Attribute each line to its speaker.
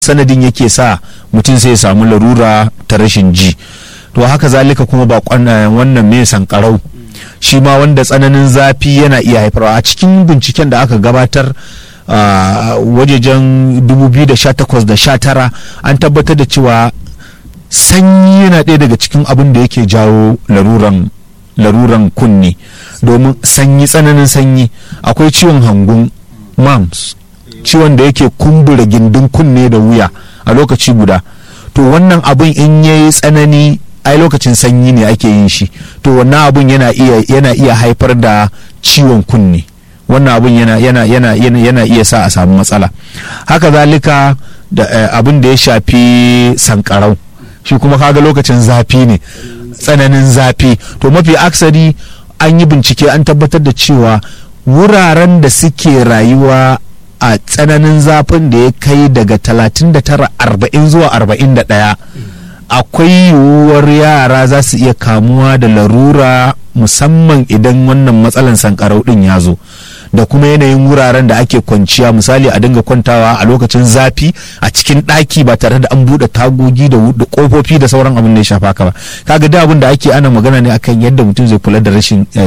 Speaker 1: sanadin yake sa mutum sai ya samu larura ta rashin ji to haka zalika kuma ba wannan mai sankarau shi ma wanda tsananin zafi yana iya haifarwa a cikin binciken da aka gabatar a wajejen 2018 da 19 an tabbatar da cewa sanyi yana ɗaya daga cikin abin da yake jawo laruran laruran kunne domin sanyi tsananin sanyi akwai ciwon hangun mams ciwon da yake kumbura gindin kunne da wuya a lokaci guda to wannan abin in yayi tsanani ai lokacin sanyi ne ake yin shi to wannan abun yana iya yana iya haifar da ciwon kunne wannan abun yana yana yana yana, yana iya sa a samu matsala haka zalika da uh, abin da ya shafi sankarau shi kuma kaga lokacin zafi ne tsananin zafi to mafi aksari an yi bincike an tabbatar da cewa wuraren da suke rayuwa a tsananin zafin da ya kai daga 39 40 zuwa 41 akwai yiwuwar yara za su iya kamuwa da larura musamman idan wannan matsalan sankarau din ya zo da kuma yanayin wuraren da ake kwanciya misali a dinga kwantawa a lokacin zafi a cikin ɗaki ba tare da an buɗe tagogi da ƙofofi da sauran abin da ya shafa ka ba kaga da abin da ake ana magana ne akan yadda mutum zai kula da rashin